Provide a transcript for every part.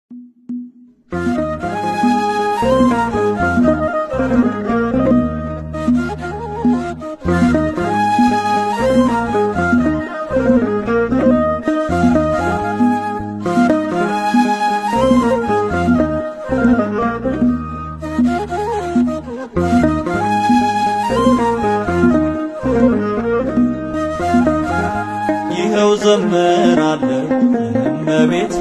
ይኸው ዘምራለሁ እመቤቴ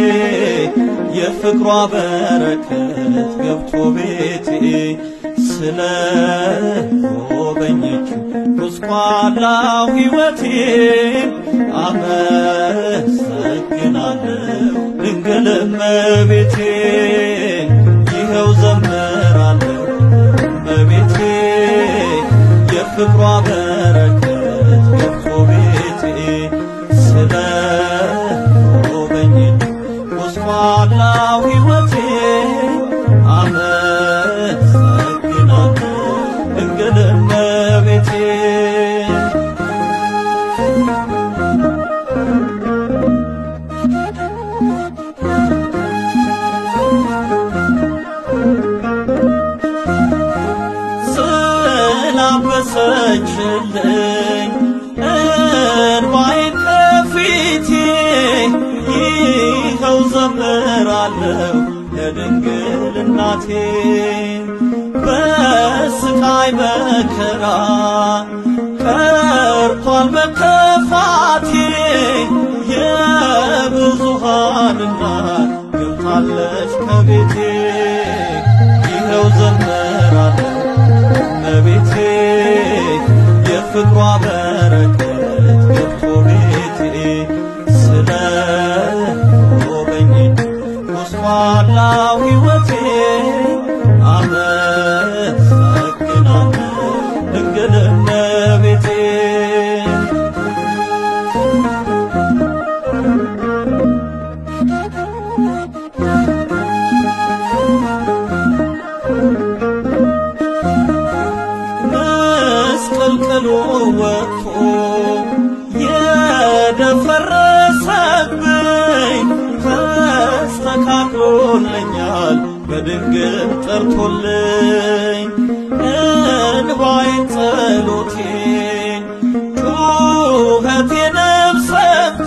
የፍቅሯ በረከት ገብቶ ቤቴ ስለ ጎበኘች ቁስቋላው ሕይወቴን አመሰግናለሁ ድንግል እመቤቴ ይኸው ዘምራለሁ እመቤቴ የፍቅሯ በረከት ገብቶ ቤቴ ስለ ጎበኘች ቁስቋላው ሕይወቴ አመሰግናለሁ ድንግል እመቤቴ ስላበሰችልኝ እንባዬን ከፊቴ ይኸው ዘምራለሁ ለድንግል እናቴ በስቃይ መከራ ቀርቷል መከፋቴ የብዙሃን እናት ገብታለች ከቤቴ ይኸው ዘምራለሁ እመቤቴ የፍቅሯ በረከት ገብቶ ቤቴ ስለ ጎበኘች ቁስቋላው ሕይወቴ አመሰግናለሁ ድንግል እመቤቴ መስቀልቅሉ ወጥቶ የደፈረሰብኝ ተስተካክሎልኛል በድንግል ጠርቶልኝ እንባዬን ጸሎቴን ጩኸቴንም ሰምታ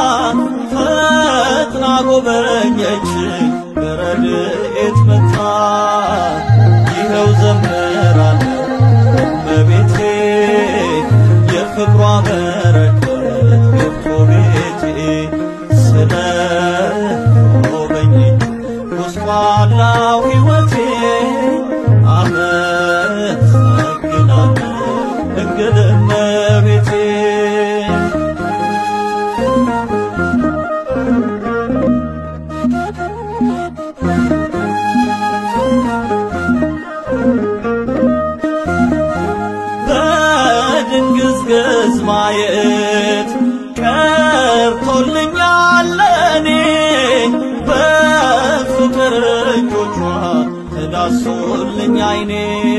ፈጥና ጎበኘችኝ በረድኤት መታ ይኸው ዘምራለሁ እመቤቴ የፍቅሯ በረከት ገብቶ ቤቴ ስለ ጎበኘች ቁስቋላው ሕይወቴ አመሰግናለሁ ድንግል እመቤቴ በድንግዝግዝ ማየት ቀርቶልኛል ለኔ በፍቅር እጆቿ ተዳሶልኝ አይኔ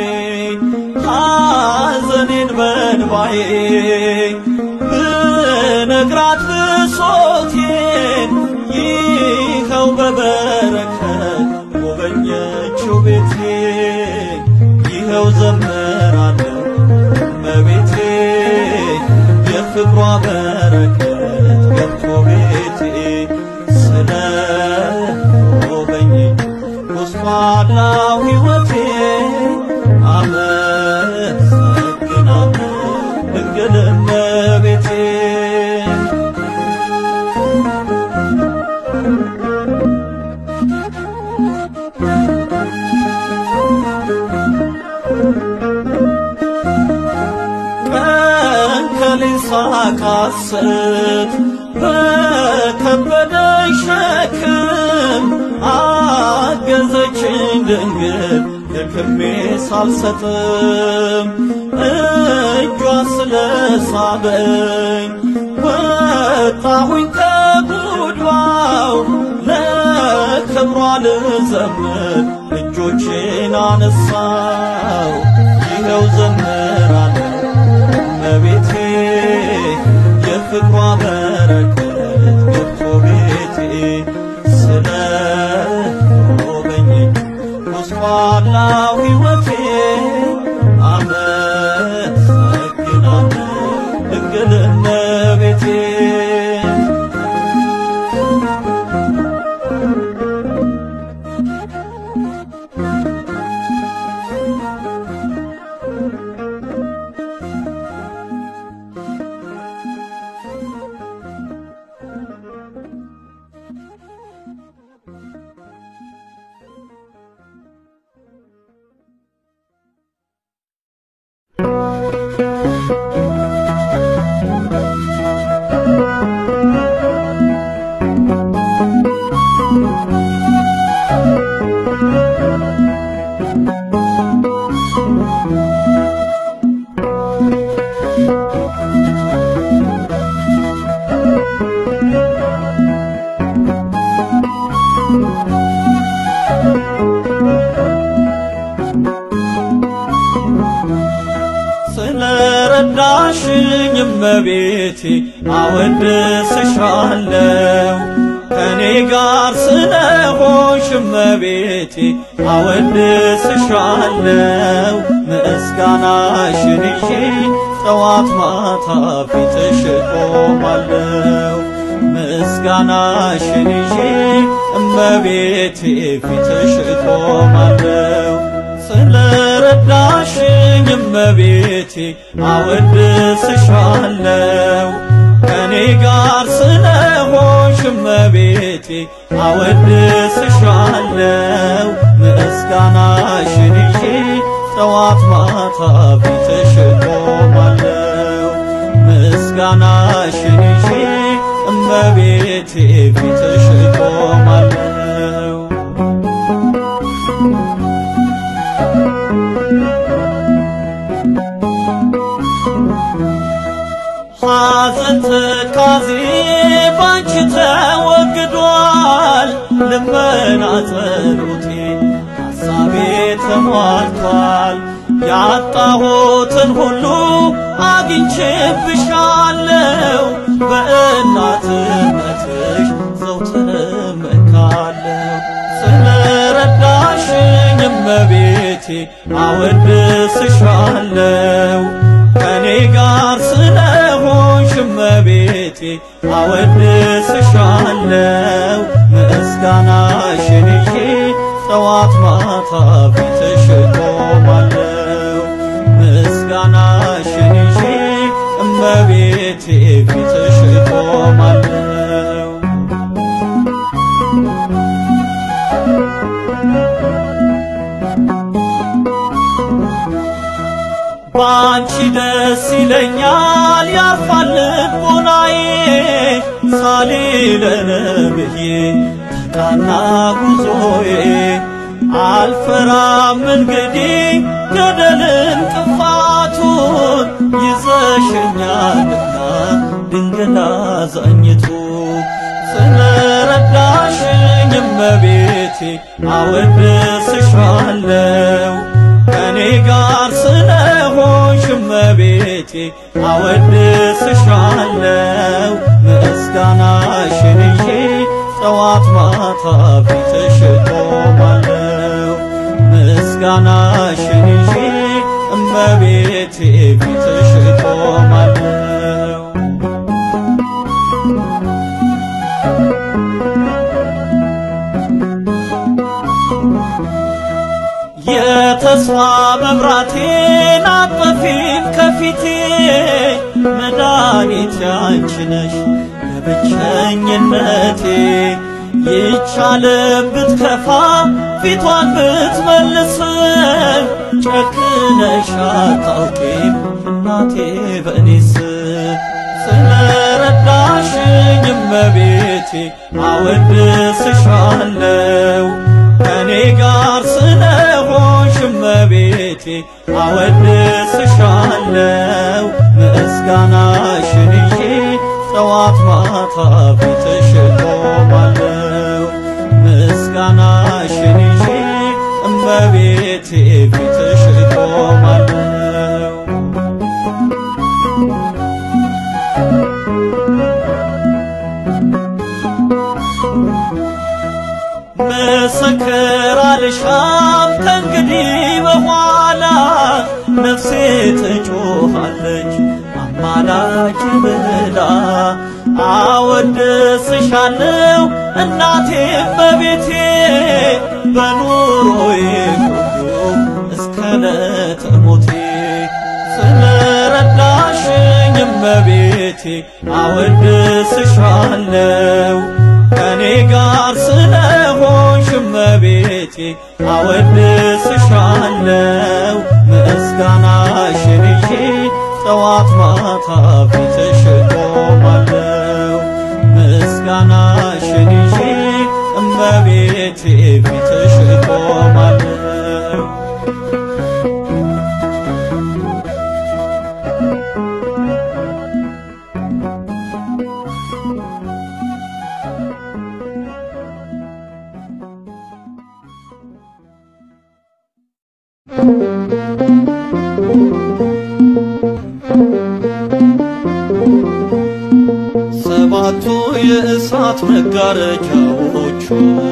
ሐዘኔን በንባዬ ብነግራት ብሶቴን ይኸው በበረከት ጎበኘችው ቤቴ ይኸው ዘምራለሁ እመቤቴ የፍቅሯ በረከት ገብቶ ቤቴ ስለ ጎበኘች ቁስቋላው ሕይወቴ አመሰግናለሁ ድንግል እመቤቴ ቀን ከሌት ሳቃስት በከበደኝ ሸክም አገዘችኝ ድንግል ደክሜ ሳልሰጥም እጇ ስለሳበኝ ወጣሁኝ ከጉድባው ለክብሯ ልዘምር እጆቼን አነሳው ይኸው ዘምራለሁ እመቤቴ የፍቅሯ በረከት ገብቶ ቤቴ ስለ እናቴ ስለረዳሽኝ እመቤቴ አወድስሻለሁ ከኔ ጋር ስለሆንሽ እመቤቴ አወድስሻለሁ ምስጋናሽን ይዤ ጠዋት ማታ ፊትሽ እቆማለሁ ምስጋናሽን ይዤ እመቤቴ ፊትሽ እቆማለሁ ስለረዳሽኝ እመቤቴ አወድስሻለሁ ከኔ ጋር ስለሆንሽ እመቤቴ አወድስሻለሁ ምስጋናሽን ይዤ ጠዋት ማታ ፊትሽ እቆማለሁ ምስጋናሽን ይዤ እመቤቴ ፊትሽ እቆማለሁ ሐዘን ትካዜ ባንቺ ተወግዷል፣ ልመና ጸሎቴ ሐሳቤ ተሟልቷል። ያጣሁትን ሁሉ አግኝቼብሻለሁ፣ በእናትነትሽ ዘውትር እመካለሁ። ስለረዳሽኝ እመቤቴ አወድስሻለሁ ከኔ ጋር ስለሆንሽ እመቤቴ አወድስሻለሁ ምስጋናሽን ይዤ ጠዋት ማታ ፊትሽ እቆማለሁ ምስጋናሽን ይዤ እመቤቴ ፊትሽ እቆማለሁ ባንቺ ደስ ይለኛል ያርፋል ልቦናዬ ሳሊለነ ብዬ ተቃና ጉዞዬ አልፈራም እንግዲህ ገደልን ጥፋቱን ይዘሽኛልና ድንግል አዛኝቱ ስለረዳሽኝ እመቤቴ አወድስሻለሁ ከኔ ጋር ስለሆንሽ እመቤቴ አወድስሻለሁ ምስጋናሽን ይዤ ጠዋት ማታ ፊትሽ እቆማለሁ ምስጋናሽን ይዤ እመቤቴ ፊትሽ እቆማለሁ የተስፋ መብራቴን አጠፊም ከፊቴ መድኃኒት ያንቺ ነሽ ለብቸኝነቴ ይቻለም ብትከፋ ፊቷን ብትመልስም ጨክነሽ አታውቂም እናቴ በእኔስ ስለረዳሽኝ እመቤቴ አወድስሻለሁ ከኔ ጋር ስለሆንሽ እመቤቴ አወድስሻለሁ ምስጋናሽን ይዤ ጠዋት ማታ ፊትሽ እቆማለሁ ምስጋናሽን ይዤ እመቤቴ ፊትሽ እቆማለሁ ምስክር አልሻም ከእንግዲህ በኋላ ነፍሴ ትጮኻለች አማላጅ ወዳጅ ብላ አወድስሻለው እናቴ በቤቴ በኑሮዬ ሁሉ እስከ ዕለተ ሞቴ ስለረዳሽኝ እመቤቴ አወድስሻለው ከኔ ጋር ስለሆንሽ እመቤቴ አወድስሻለው ምስጋናሽን ይዤ ጠዋት ማታ ፊትሽ ቆማለው ምስጋናሽን ይዤ እመቤቴ ፊትሽ ቆማለው ሰባቱ የእሳት መጋረጃዎቹ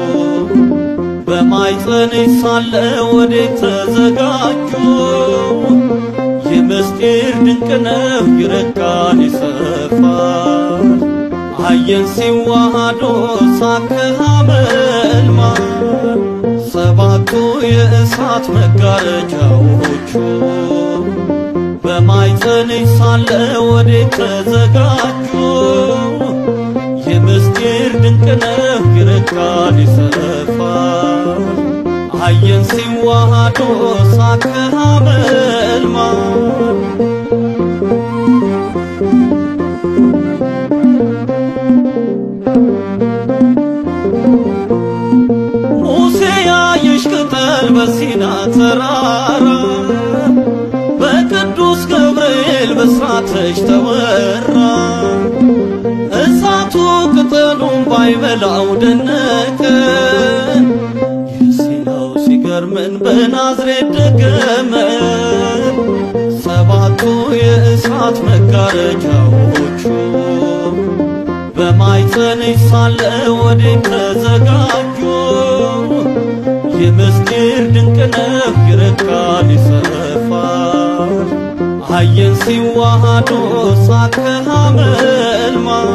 በማኅፀንሽ ሳለ ወዴት ተዘጋጁ? የምስጢር ድንቅ ነው ይረቃል ይሰፋል አየን ሲዋሃዶ ሳከሃ መልማል ሰባቱ የእሳት መጋረጃዎቹ በማኅፀንሽ ሳለ ወዴት ተዘጋጁ? የምስጢር ድንቅ ነው ይረቃል ይሰፋል አየን ሲዋሃዶ ሳከሃ መልማል ሙሴ ያየሽ ቅጠል በሲና ተራራ በቅዱስ ገብርኤል በስራተሽ ተወራ እሳቱ ቅጠሉን ባይበላው ደነቀን የሲናው ሲገርመን በናዝሬት ደገመን ሰባቱ የእሳት መጋረጃዎቹ በማኅፀንሽ ሳለ ወዴት ተዘጋጁ? የምስጢር ድንቅ ነው ይረቃል ይሰፋል አየን ሲዋሃዶ ሳከሃ መልማል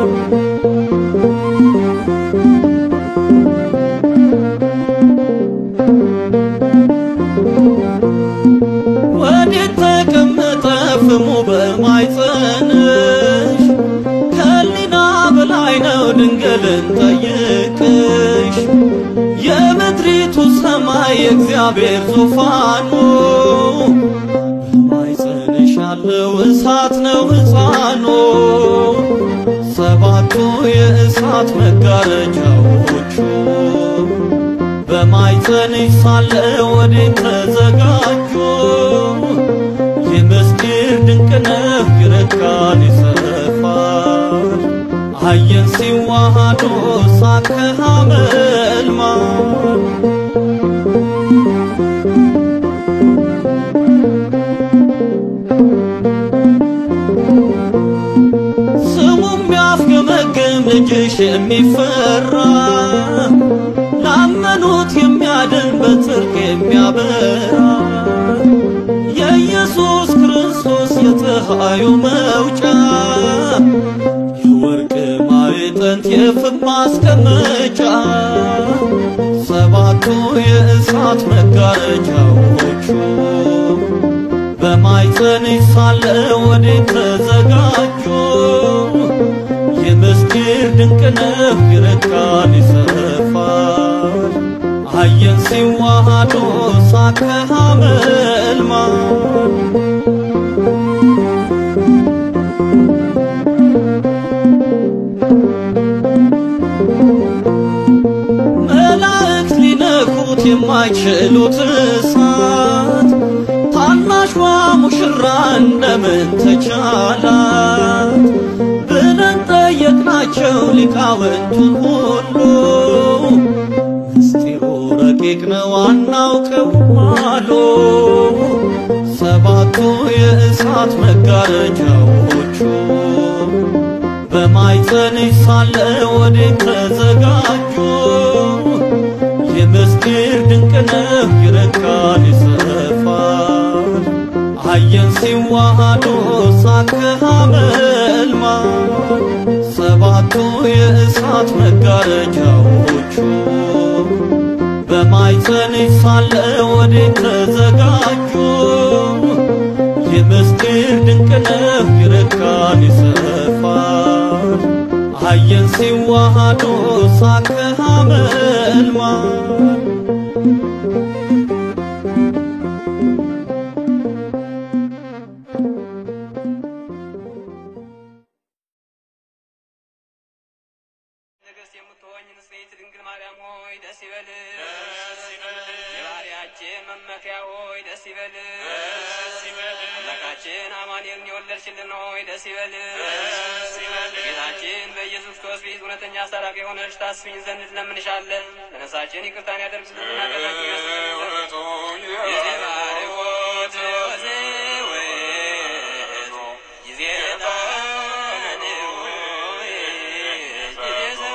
ወዴት ተቀመጠ ፍሙ በማኅፀንሽ ከሊና በላይ ነው ድንግልን ጠይቅሽ የምድሪቱ ሰማይ የእግዚአብሔር ዙፋኑ በማኅፀንሽ ያለው እሳት ነው ሕፃኑ ሰባቱ የእሳት መጋረጃዎቹ በማኅፀንሽ ሳለ ወዴት ተዘጋጁ? የምስጢር ድንቅ ነው ይረቃል ይሰፋል አየን ሲዋሃዶ ሳከሃ መልማል ስሙም ያፍገመግም ልጅሽ የሚፈራ ላመኑት የሚያድን በጽድቅ የሚያበራ የኢየሱስ ክርስቶስ የፀሐዩ መውጫ የወርቅ ማዕጠንት የፍም ማስቀመጫ ሰባቱ የእሳት መጋረጃዎቹ በማኅፀንሽ ሳለ ወዴት ተዘጋጁ? የምስጢር ድንቅ ነው ይረቃል ይሰፋል አየን ሲዋሃዶ ሳከሃ መልማል መላእክት ሊነኩት የማይችሉት እሳት ታናሿ ሙሽራ እንደምን ተቻላት ብለን ጠየቅናቸው ሊቃውንቱን ሁሉ ምስጢሩ ረቂቅ ነው አናውቀውም አሉ ሰባቱ የእሳት መጋረጃዎቹ በማኅፀንሽ ሳለ ወዴት ተዘጋጁ? የምስጢር ድንቅ ነው ይረቃል ይሰፋል አየን ሲዋሃዱ ሳክህ አመልማል ሰባቱ የእሳት መጋረጃዎቹ በማኅፀንሽ ሳለ ወዴት ተዘጋጁ? የምስጢር ድንቅ ነው ይረካል ይሰፋል አየን ሲዋሃዱ ሳክህ አመልማል ንግሥት የምትሆኝ ንጽሕት ድንግል ማርያም ሆይ ደስ ይበልሽ። የባሕርያችን መመኪያ ሆይ ደስ ይበልሽ። አምላካችን አማኑኤልን የወለድሽልን ሆይ ደስ ይበልሽ። ጌታችን በኢየሱስ ክርስቶስ ፊት እውነተኛ አስታራቂ የሆነች ታስፊኝ ዘንድ እንለምንሻለን። ለነፍሳችን ይቅርታን ያደርግልን ኃጢአታችንን ያስተሰርይልን። ጊዜ ባርኮት ወዘወት ጊዜ ጣንው ጊዜ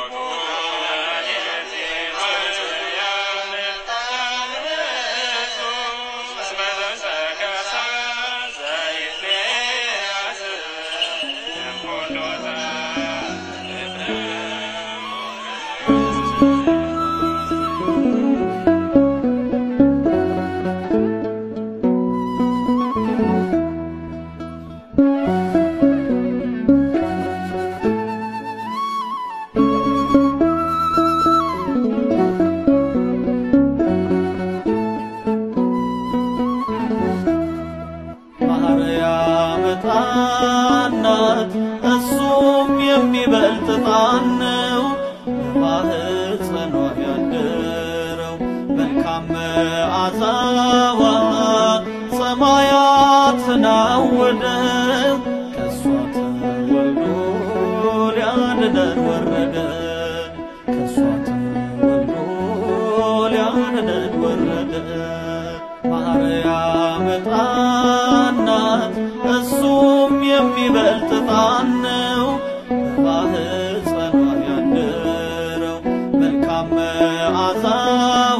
ማርያም ሕፃናት እሱም የሚበልጥ ሕፃን ነው በማኅፀኗ ያደረው መልካም መዓዛዋ ሰማያትን አወደው ከእሷ ተወልዶ ሊያድነን ወረደ ከእሷ ተወልዶ ሊያድነን ወረደ ማርያም ሕፃን ናት እሱም የሚበልጥ ሕፃን ነው በማኅፀኗ ያደረው መልካም መዓዛዋ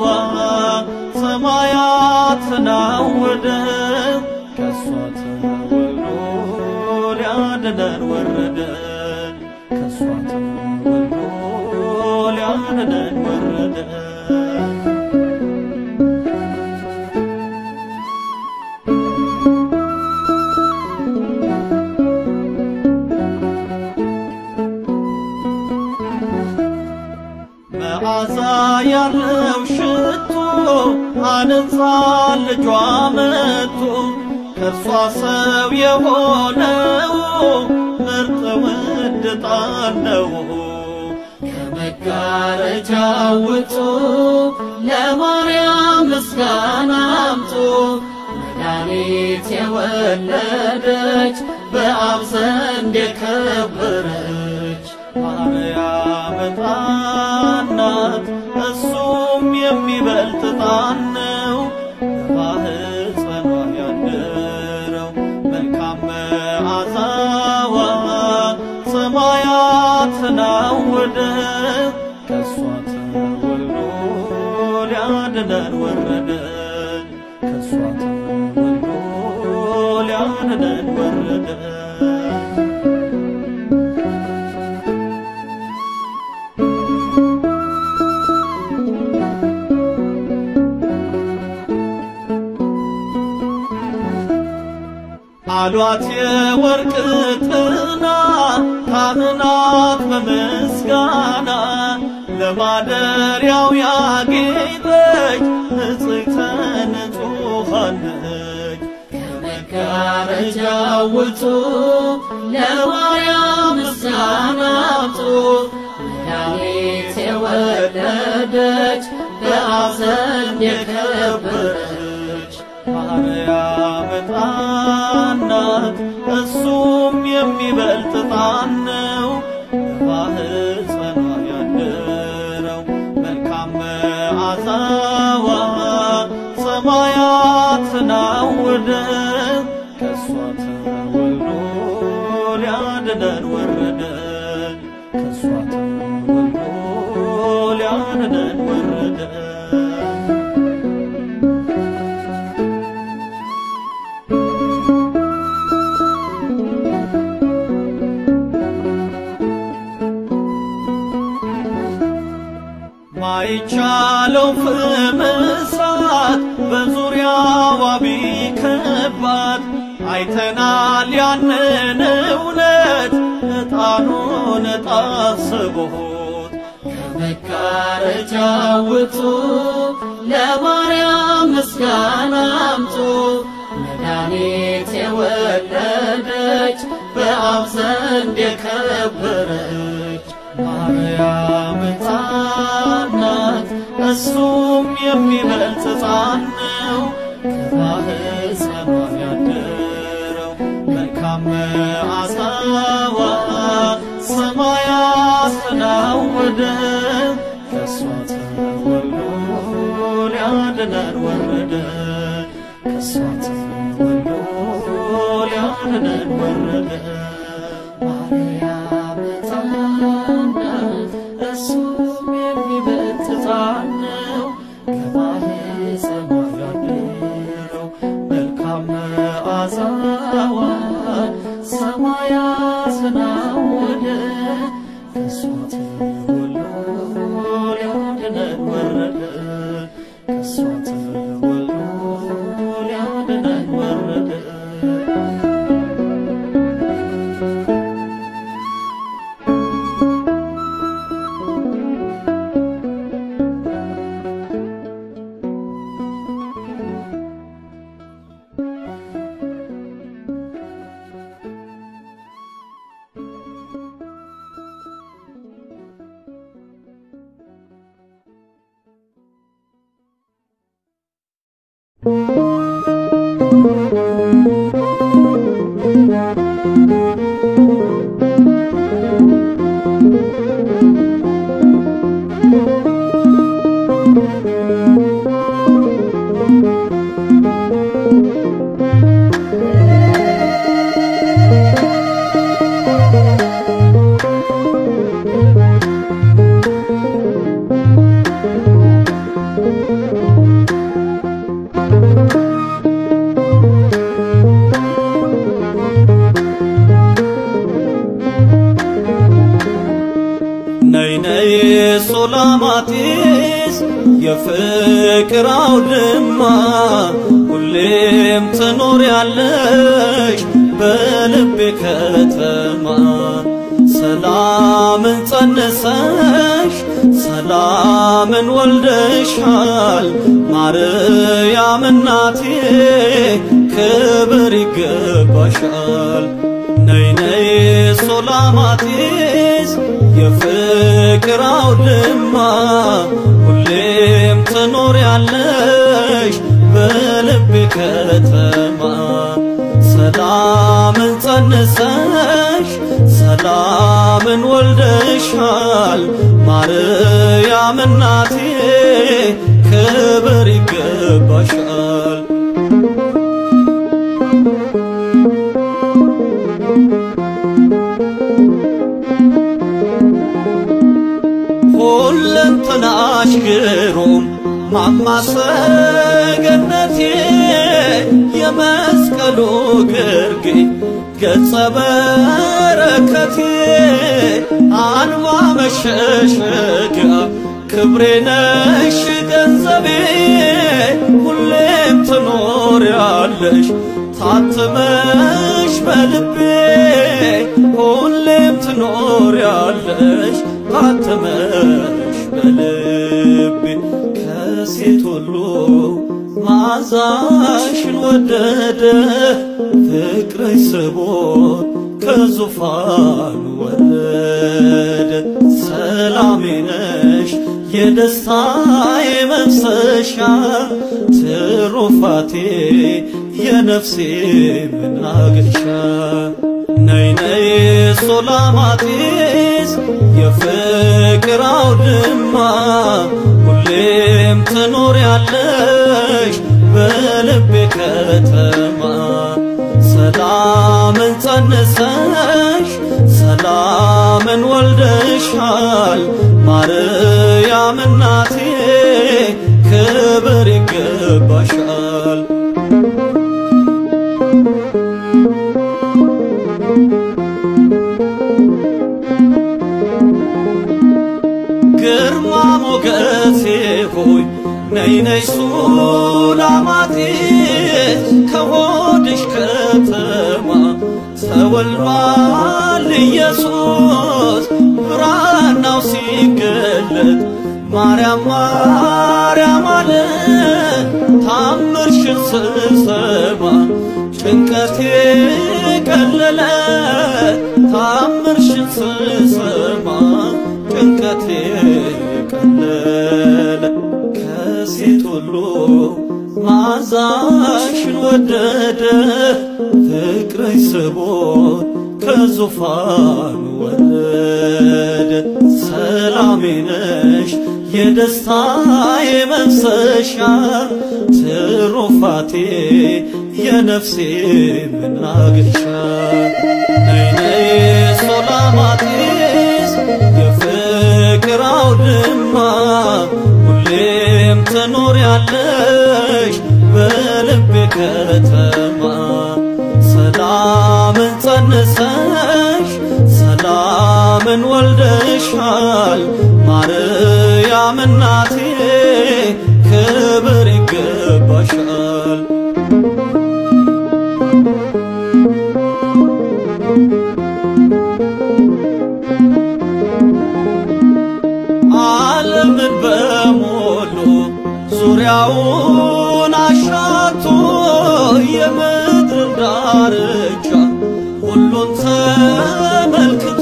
ሰማያትን አወደው ከእሷ ተወልዶ ሊያድነን ወረደ ከእሷ ተወልዶ ሊያድነን ወረደ መዓዛ ያለው ሽቶ አነጻን ልጇ መጥቶ ከእርሷ ሰው የሆነው ምርጥ ውድ ዕጣን ነው። ከመጋረጃው ውጡ ለማርያም ምስጋና አምጡ። መድኃኒት የወለደች በአብ ዘንድ የከበረች ማርያም ሕፃን ናት እሱም የሚበልጥ ሕፃን ነው በማኅፀኗ ያደረው መልካም መዓዛዋ ሰማያትን አወደው ከእሷ ተወልዶ ሊያድነን ወረደ ከእሷ ተወልዶ ሊያድነን ወረደ አሏት የወርቅ ጥና ካህናት በምስጋና ለማደሪያው ያጌጠች ንጽሕተ ንጹሐን ነች። ከመጋረጃው ውጡ ለማርያም ምስጋና አምጡ። መድኃኒት የወለደች በአብ ዘንድ የከበረች ማርያም ሕፃን ናት እሱም የሚበልጥ ሕፃን ነው በማኅፀኗ ያደረው መልካም መዓዛዋ ሰማያትን አወደው ከእሷ ተወልዶ ሊያድነን ወረደ ከእሷ ተወልዶ ሊያድነን ወረደ ባይቻለው ፍም እሳት በዙሪያዋ ቢከባት አይተናል ያንን እውነት ዕጣኑን ጣስቦት ከመጋረጃው ውጡ ለማርያም ምስጋና አምጡ መድኃኒት የወለደች በአብ ዘንድ የከበረች ማርያም ሕፃን ናት እሱም የሚበልጥ ሕፃን ነው ከባሕፀኗ ያደረው መልካም መዓዛዋ ሰማይ አስተናወደ ከእሷ ተወልዶ ሊያድነን ወረደ ከእሷ ተወልዶ ሊያድነን ወረደ ማርያም ሕፃን ናት እሱም የሚበልጥ ሕፃን ነው ከባሕፀኗ ያደረው መልካም መዓዛዋ ሰማይ አስተናወደ ከእሷ ተወልዶ ሊያድነን ወረደ ከእሷ ተወልዶ ሊያድነን ወረደ ነይ ነይ ሶላማጢስ የፍቅር አውድማ ሁሌም ትኖሪያለሽ በልቤ ከተማ ሰላምን ጸንሰሽ ሰላምን ወልደሻል ማርያም እናቴ ክብር ይገባሻል ነይ ነይ ሶላማጢስ የፍቅር አውድማ ሁሌም ትኖሪያለሽ በልቤ ከተማ ሰላምን ጸንሰሽ ሰላምን ወልደሻል ማርያም እናቴ ክብር ይገባሻል ሁለንተናሽ ግሩም ማማሰገነቴ የመስቀሉ ግርጌ ገጸ በረከቴ አንባ መሸሸጊያ ክብሬ ነሽ ገንዘቤ ሁሌም ትኖሪያለሽ ታትመሽ በልቤ ሁሌም ትኖሪያለሽ ታትመሽ በልቤ ከሴት ሁሉ ማዛሽን ወደደ ፍቅርሽ ስቦት ከዙፋን ወረደ ሰላሜ ነሽ የደስታዬ መፍሰሻ ትሩፋቴ የነፍሴ መናገሻ ነይ ነይ ሶላማጢስ የፍቅር አውድማ ሁሌም ትኖሪያለሽ በልቤ ከተማ ሰላምን ጸንሰሽ ሰላምን ወልደሻል ማርያም እናቴ ክብር ይገባሻል ግርማ ሞገስ ነይ ነይ ሱላማጢስ ከሆድሽ ከተማ ተወልዷል ኢየሱስ ብራናው ሲገለጥ ማርያም ማርያም አለ ታምርሽን ስሰማ ጭንቀቴ ቀለለ ታምርሽን ስሰማ ጭንቀቴ ቀለለ ከሴት ሁሉ ማዛሽን ወደደ ፍቅርሽ ስቦት ከዙፋኑ ወረደ ሰላሜ ነሽ የደስታዬ መፍሰሻ ትሩፋቴ የነፍሴ መናገሻ ነይ ነይ ሶላማጢስ የፍቅር አውድማ ሁሌም ትኖሪያለሽ በልቤ ከተማ ሰላምን ጸንሰሽ ሰላምን ወልደሻል ማርያም እናቴ ክብር ይገባሻል ዓለምን በሞሉ ዙሪያውን አሻቶ የምድር ዳርቻ ሁሉን ተመልክቶ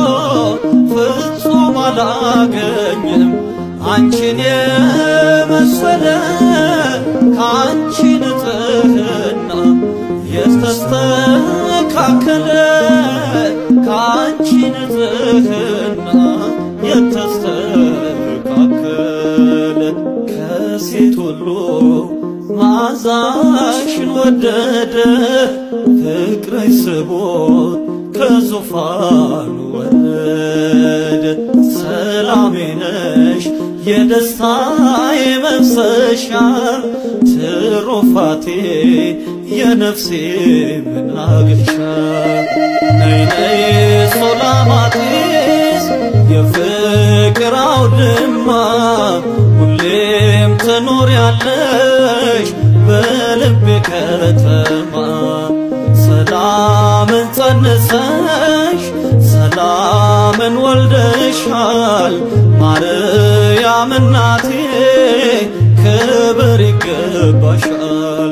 ፍጹም አላገኘም አንቺን የመሰለ ከአንቺ ንጽሕና የተስተካከለ ከአንቺ ንጽሕና የተስተካከለ ከሴት ሁሉ ማዛሽን ወደደ ፍቅርሽ ስቦት ከዙፋኑ ወረደ ሰላሜ ነሽ የደስታዬ መፍሰሻ ትሩፋቴ የነፍሴ መናገሻ ነይ ነይ ሶላማጢስ የፍቅር አውድማ ሁሌም ትኖሪያለሽ በልቤ ከተማ ሰላምን ጸንሰሽ ሰላምን ወልደሻል ማርያም እናቴ ክብር ይገባሻል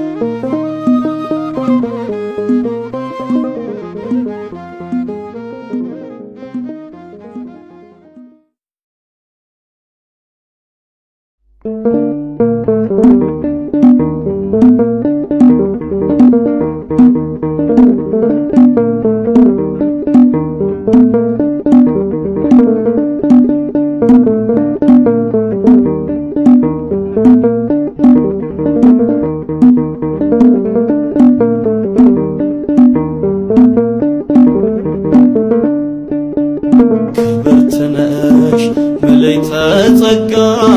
ክብርት ነሽ ምልዕተ ጸጋ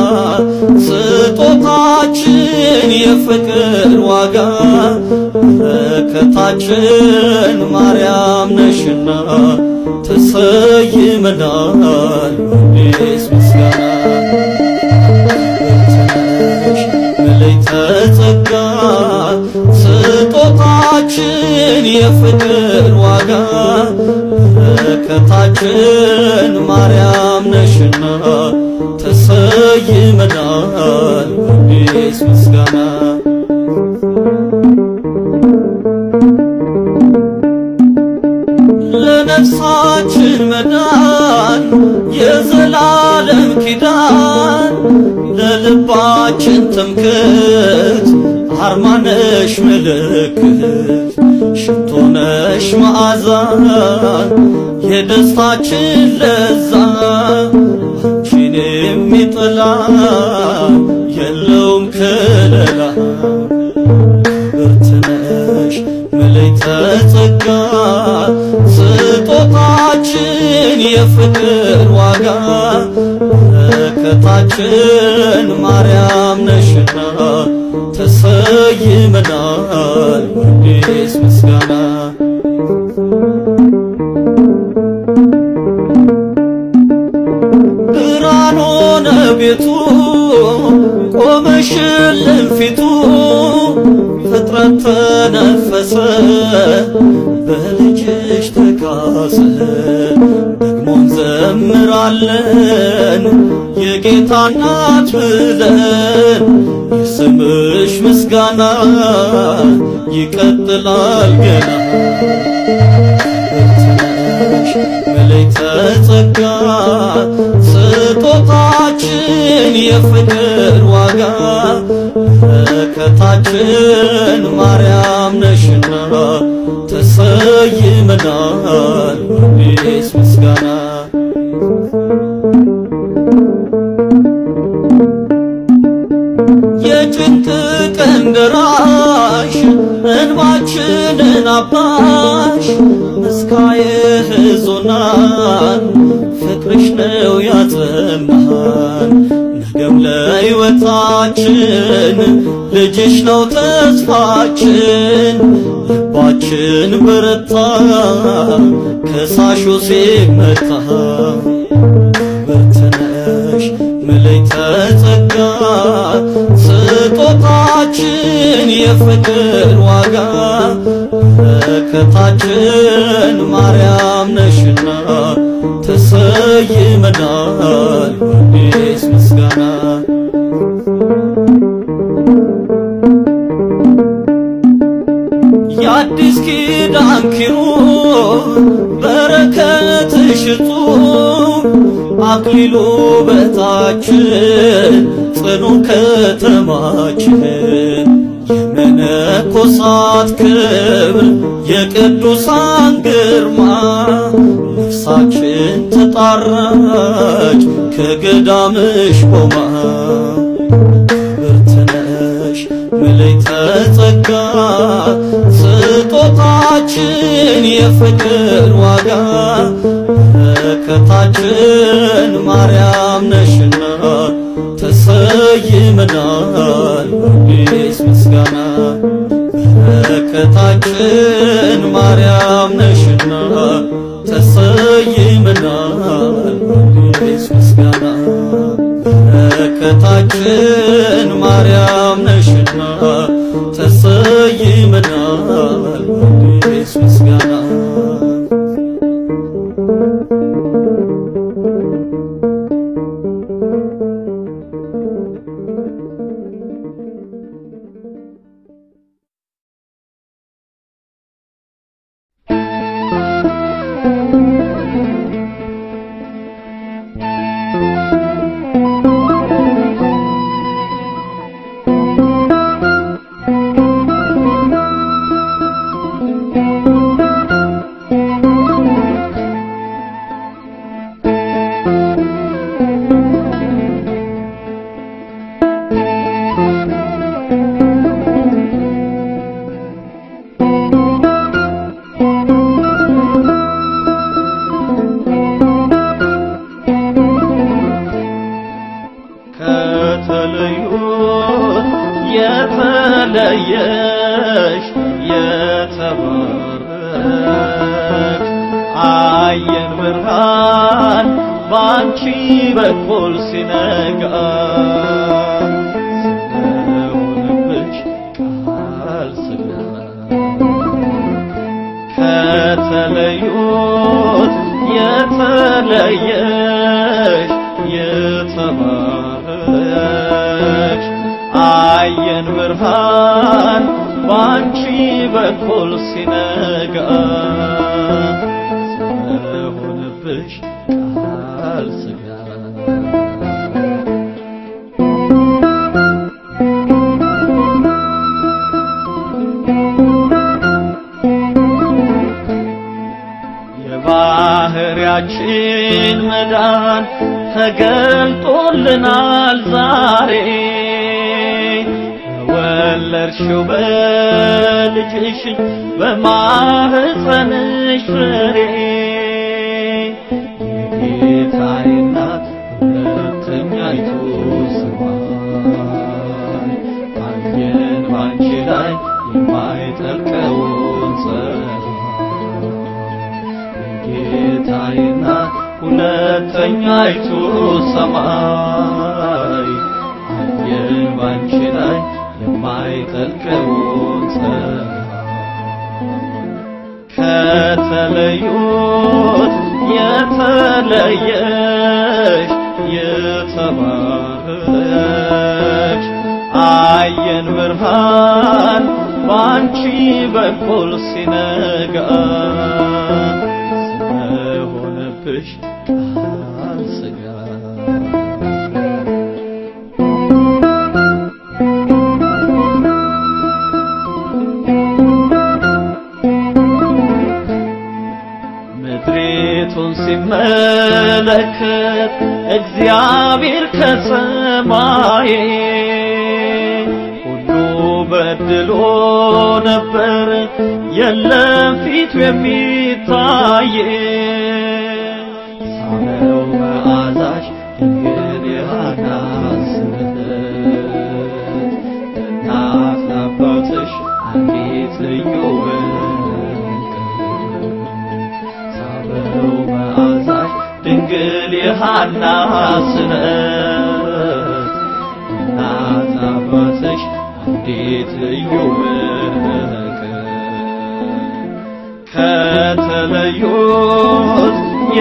ስጦታችን የፍቅር ዋጋ በረከታችን ማርያም ነሽና ተሰይመናል በአዲስ ምስጋና ክብርት ነሽ ምልዕተ ጸጋ ስጦታችን የፍቅር ዋጋ በረከታችን ማርያም ነሽና ተሰይመናል በአዲስ ምስጋና ለነፍሳችን መዳን የዘላለም ኪዳን ለልባችን ትምክህት አርማነሽ ምልክት ሽቶነሽ መዓዛ የደስታችን ለዛ አንቺን የሚጠላ የለውም ከለላ ክብርት ነሽ ምልዕተ ጸጋ ስጦታችን የፍቅር ዋጋ በረከታችን ማርያም ነሽና ተሰይመናል በአዲስ ምስጋና ብርሃን ሆነ ቤቱ ቆመሽልን ፊቱ ፍጥረት ተነፈሰ በልጅሽ ተካሰ ደግሞ እንዘምራለን የጌታ እናት ብለን የስምሽ ምስጋና ይቀጥላል ገና ብርትነሽ መለይተ ጸጋ ስጦታችን የፍቅር ዋጋ በረከታችን ማርያም ነሽና ተሰይመናል በአዲስ ምስጋና የጭንቅ ቀን ደራሽ እንባችንን አባሽ ምስካየ ሕዞናን ፍቅርሽ ነው ያጸናን ነገም ለሕይወታችን ልጅሽ ነው ተስፋችን ልባችን በረታ ከሳሹ ሲመታ ብርትነሽ መለይተ ጸጋ ስጦታችን የፍቅር ዋጋ በረከታችን ማርያም ነሽና ተሰይመናል በአዲስ ምስጋና የአዲስ ኪዳን ኪሩብ በረከትሽ እጹብ አክሊሉ በታችን ጽኑ ከተማችን የመነኮሳት ክብር የቅዱሳን ግርማ ነፍሳችን ተጣራች ከገዳምሽ ቆማ ብርትነሽ መለይተ ጸጋ ስጦታችን የፍቅር ዋጋ በረከታችን ማርያም ነሽና ተሰይመናል በአዲስ ምስጋና በረከታችን ማርያም ነሽና ተሰይመናል በአዲስ ምስጋና በረከታችን ማርያም ነሽና ተሰይመናል በአዲስ ምስጋና ከተለዩት የተለየሽ የተባረክሽ አየን ብርሃን ባንቺ በኩል ሲነጋ ስለሆነብሽ ቃል ሥጋ ከተለዩት የተለየሽ የተባረክሽ አየን ብርሃን ባንቺ በኩል ሲነጋ ስለሆነብሽ ቃል ሥጋ የባህሪያችን መዳን ተገልጦልናል ዛሬ በወለድሽው በልጅሽ በማህፀንሽ ፍሬ የጌታዬ እናት ሁለተኛይቱ ሰማይ አየን ባንቺ ላይ የማይጠልቀውን ፀሐይ ጌታዬ እናት ሁለተኛይቱ ሰማይ አየን ባንቺ ላይ የማይጠልቀውን ጸጋ ከተለዩት የተለየሽ የተባረክሽ አየን ብርሃን ባንቺ በኩል ሲነጋ ስለሆነብሽ ቃል ሥጋ ምድሪቱን ሲመለከት እግዚአብሔር ከሰማይ ሁሉ በድሎ ነበር፣ የለም ፊቱ የሚታይ ሳለው መዓዛሽ ድንግል የሃና ስምረት እናት ለአባትሽ አንዲት ልዩ ሳበው መዓዛሽ ድንግል የሃና ስነት እናት ለአባትሽ አንዲት ልዩ በረከት ከተለዩት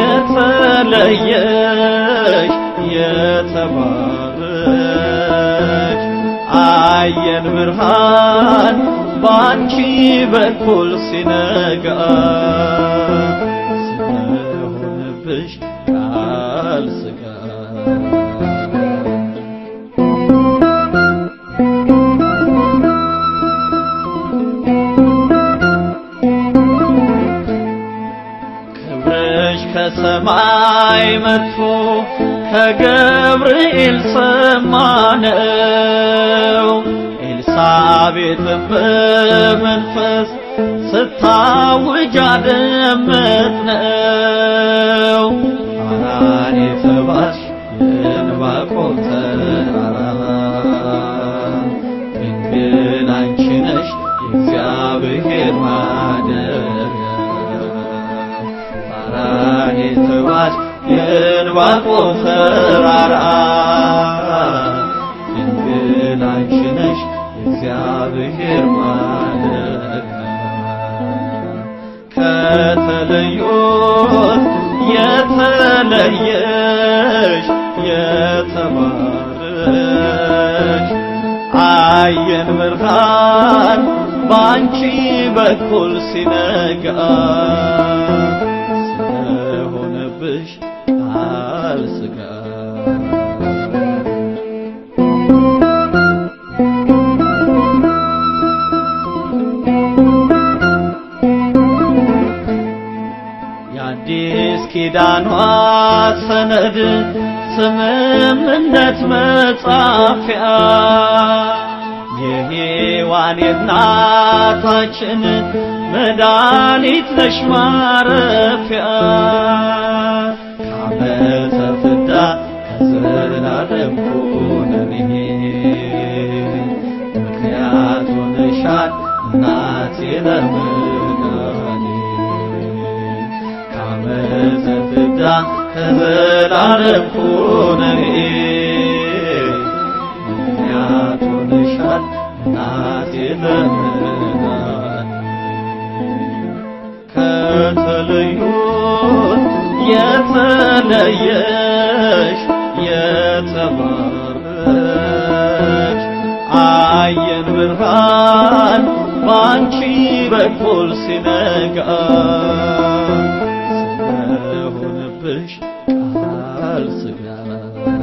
የተለየሽ የተባረች አየን ብርሃን ባንቺ በኩል ሲነጋ ስለሆነብሽ ቃል ሥጋ ክብርሽ ከሰማይ መጥቶ ከገብርኤል ሰማነው። ኤልሳቤጥም በመንፈስ ስታውጅ አደመጥነው። ሐራን የተባልሽ የዕንባቆም ተራራ ድንግል አንቺ ነሽ የእግዚአብሔር ማደሪያ ሐራን የተባልሽ የዕንባቆም ተራራ ድንግል አንቺ ነሽ የእግዚአብሔር ማደሪያ ከተለዩት የተለየሽ የተባረች አየን ብርሃን ባንቺ በኩል ሲነጋ ስለሆነብሽ ቃል ሥጋ የአዲስ ኪዳኗ ሰነድ ስምምነት መጻፊያ የሔዋን የእናታችን መድኃኒት ነሽ ማረፊያ ከዓመተ ፍዳ ከዘላለም ኩነኔ ምክንያት ሆነሻል እናቴ ለመዳኔ ከዓመተ ፍዳ ከዘላለም ኩነኔ ምክንያት ሆነሻል እናቴ ለመዳኔ ከተለዩት የተለየሽ የተባረች አየን ብርሃን ባንቺ በኩል ሲነጋ ስለሆነብሽ ቃል ሥጋ